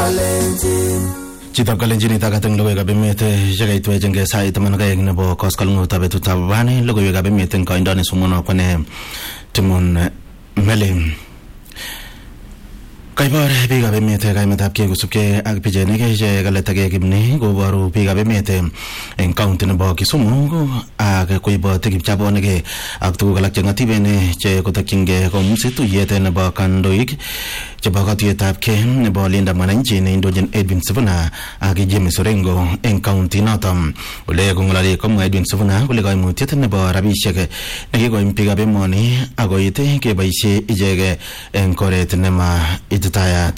Chitab kalenjin itakat eng logoiwekab emet chekaitwech eng sait taman ak aeng nebo koskoleng'utab betutab rani logoiwekab emet eng koindo nesomonwo kone Timon Meli Kaibor biikab emet kaimetabkei kosubkei ak pichainik che kaletage kimni koboru biikab emet eng kaunti nebo Kisumu ak koiboti kipchabonik ak tuguk alak cheng'atiben che kotokyingei komusi tuyet nebo kandoik chebo katuyetab kei nebo Linda Mwananchi neindochin Edwin Sifuna ak James Orengo eng kaunti noton ole kong'ololi komwa Edwin Sifuna kole koimutiet nebo rabisiek nekikoim biikab emoni akoit keboisie ichek eng oret nema ititayat.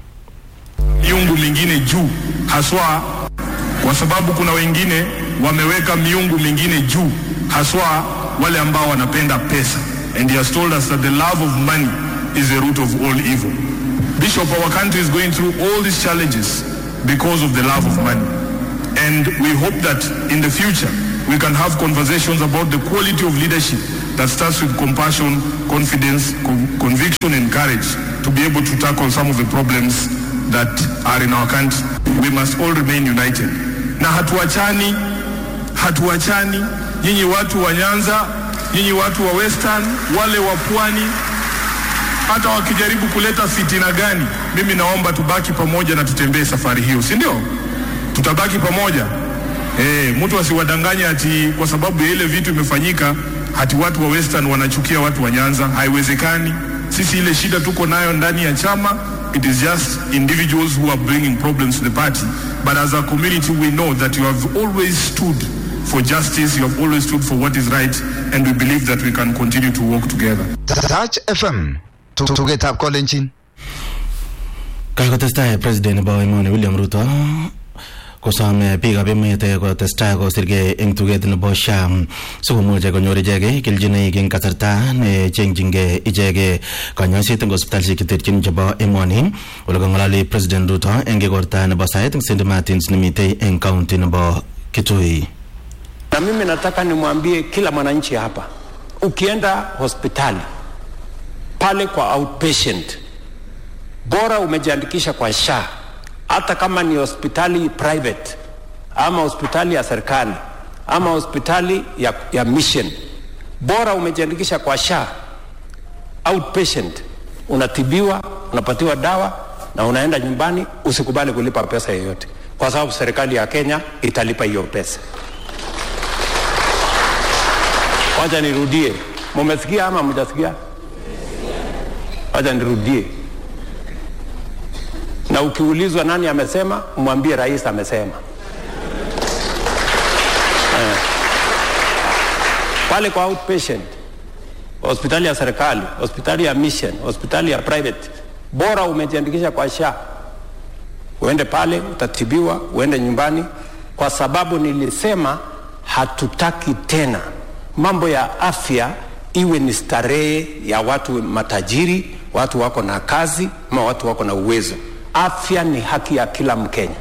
miungu mingine juu haswa kwa sababu kuna wengine wameweka miungu mingine juu haswa wale ambao wanapenda pesa and he has told us that the love of money is the root of all evil bishop our country is going through all these challenges because of the love of money and we hope that in the future we can have conversations about the quality of leadership that starts with compassion, confidence, con- conviction, and courage to be able to tackle some of the problems that are in our country. We must all remain united. Na hatuachani, hatuachani, nyinyi watu wa Nyanza, nyinyi watu wa Western, wale wa Pwani, hata wakijaribu kuleta fitina gani, mimi naomba tubaki pamoja na tutembee safari hiyo, si ndio? Tutabaki pamoja. Eh, mtu asiwadanganye ati kwa sababu ya ile vitu imefanyika hati watu wa Western wanachukia watu wa Nyanza. Haiwezekani. Sisi ile shida tuko nayo ndani ya chama, it is just individuals who are bringing problems to the party. But as a community we know that you have always stood for justice, you have always stood for what is right, and we believe that we can continue to work together. Touch FM tugetab kolenjin Kakotestai president nebo emoni William Ruto kosome biikab emet kotestai kosirgei eng tuget nebo SHA sikomuch konyor ichek kelchinoik eng kasarta nechengchingei ichek kanyoiset eng hospitalishek cheterchin chebo emoni ole kang'ololi president Ruto eng igorta nebo sait eng St Martins nemitei eng kaunti nebo Kitui. Na mimi nataka nimwambie kila mwananchi hapa, ukienda hospitali pale kwa outpatient, bora umejiandikisha kwa SHA, hata kama ni hospitali private ama hospitali ya serikali ama hospitali ya, ya mission, bora umejiandikisha kwa SHA outpatient, unatibiwa, unapatiwa dawa na unaenda nyumbani. Usikubali kulipa pesa yoyote, kwa sababu serikali ya Kenya italipa hiyo pesa. Wacha nirudie, mumesikia ama mjasikia? Wacha nirudie, na ukiulizwa nani amesema, mwambie rais amesema. Eh. Pale kwa outpatient, hospitali ya serikali, hospitali ya mission, hospitali ya private, bora umejiandikisha kwa SHA, uende pale utatibiwa, uende nyumbani, kwa sababu nilisema hatutaki tena mambo ya afya iwe ni starehe ya watu matajiri, watu wako na kazi ama watu wako na uwezo. Afya ni haki ya kila Mkenya.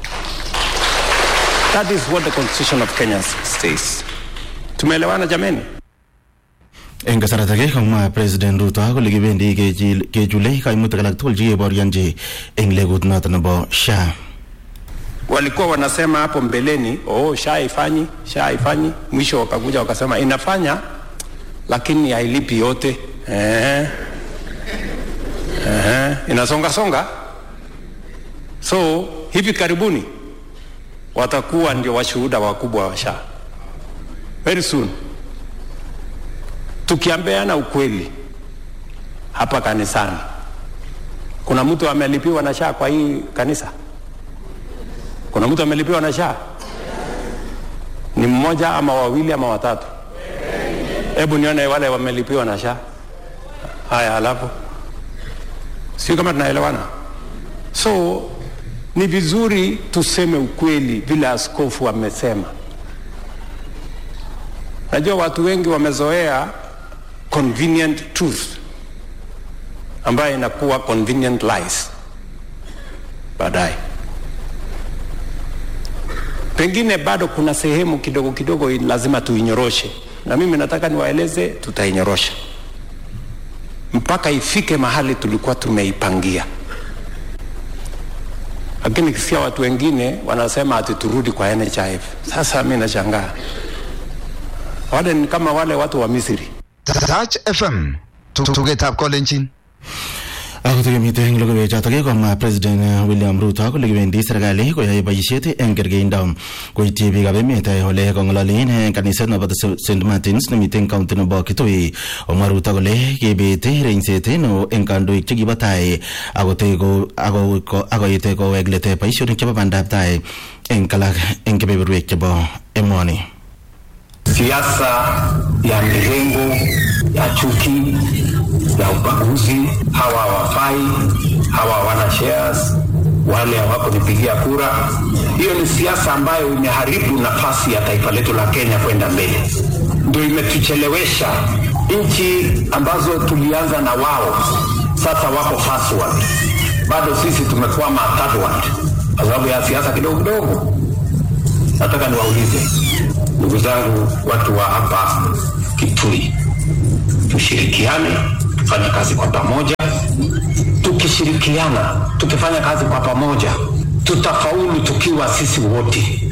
That is what the constitution of Kenya says. Tumeelewana jameni? eng kasarta age komwa president Ruto kole kibendi kechil- kechule kaimutik alak tugul chekeborionji eng legut noto nebo SHA. walikuwa wanasema hapo mbeleni oh, sha haifanyi sha haifanyi mwisho wakakuja wakasema inafanya lakini hailipi yote eh. Eh. inasonga songa so hivi karibuni watakuwa ndio washuhuda wakubwa wa sha very soon tukiambeana ukweli hapa kanisani kuna mtu amelipiwa na sha kwa hii kanisa kuna mtu amelipiwa na SHA? Ni mmoja ama wawili ama watatu? Hebu nione wale wamelipiwa na SHA. Haya, halafu sio kama tunaelewana. So ni vizuri tuseme ukweli vile askofu amesema. Najua watu wengi wamezoea convenient truth ambayo inakuwa convenient lies baadaye pengine bado kuna sehemu kidogo kidogo lazima tuinyoroshe, na mimi nataka niwaeleze, tutainyorosha mpaka ifike mahali tulikuwa tumeipangia. lakini kisia watu wengine wanasema ati turudi kwa NHIF. Sasa mimi nashangaa, wale ni kama wale watu wa Misri. Touch FM. Tugetab kolenjin. Ako tukimite eng logoiwechotok komwa President William Ruto kole kibendi serikali koyoe boisiet eng kergeindo koityi biikab emet ole kong'ololen eng kaniset nebo St Martins nemite eng county nebo Kitui. Omwa Ruto kole kibet reinset neo eng kandoik chekibo tai akotoi ko- ako- ko- akoit kowek let boisionik chebo bandab tai eng alak eng kebeberwek chebo emoni. siasa ya mirengo ya chuki ya ubaguzi. Hawa hawafai, hawa hawana shares, wale hawakunipigia kura. Hiyo ni siasa ambayo imeharibu nafasi ya taifa letu la Kenya kwenda mbele, ndio imetuchelewesha. Nchi ambazo tulianza na wao sasa wako first world, bado sisi tumekwama third world kwa sababu ya siasa kidogo kidogo. Nataka niwaulize ndugu zangu, watu wa hapa Kitui, tushirikiane, tufanye kazi kwa pamoja. Tukishirikiana, tukifanya kazi kwa pamoja, tutafaulu tukiwa sisi wote.